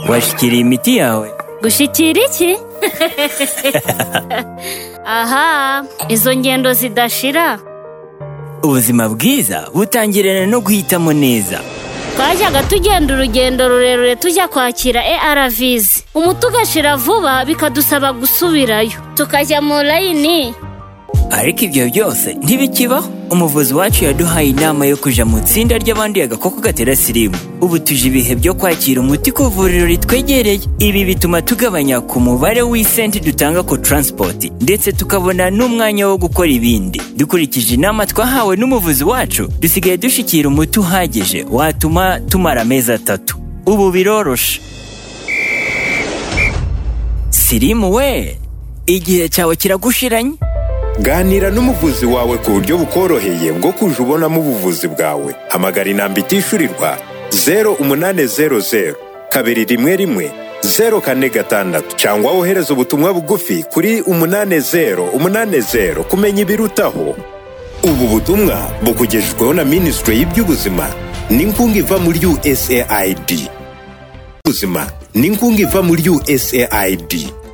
washikiriye imiti yawe gushyikira iki aha izo ngendo zidashira ubuzima bwiza butangirana no guhitamo neza twajyaga tugenda urugendo rurerure tujya kwakira ARVs umuti ugashira vuba bikadusaba gusubirayo tukajya mu layini ariko ibyo byose ntibikibaho umuvuzi wacu yaduhaye inama yo kuja mu itsinda ry'abanduye agakoko gatera sirimu ubu tuje ibihe byo kwakira umuti ku ivuriro ritwegereye ibi bituma tugabanya ku mubare w'isenti dutanga ku taransipoti ndetse tukabona n'umwanya wo gukora ibindi dukurikije inama twahawe n'umuvuzi wacu dusigaye dushikira umuti uhagije watuma tumara amezi atatu ubu biroroshe sirimu we igihe cyawe kiragushiranye ganira n'umuvuzi wawe ku buryo bukoroheye bwo kuja ubonamo ubuvuzi bwawe hamagara inamba itishyurirwa zeru umunani zeru zeru kabiri rimwe rimwe zeru kane gatandatu cyangwa wohereza ubutumwa bugufi kuri umunani zeru umunani zeru kumenya ibirutaho ubu butumwa bukugejejweho na minisitiri y'iby'ubuzima n'inkunga iva muri usaid ubuzima n'inkunga iva muri usaid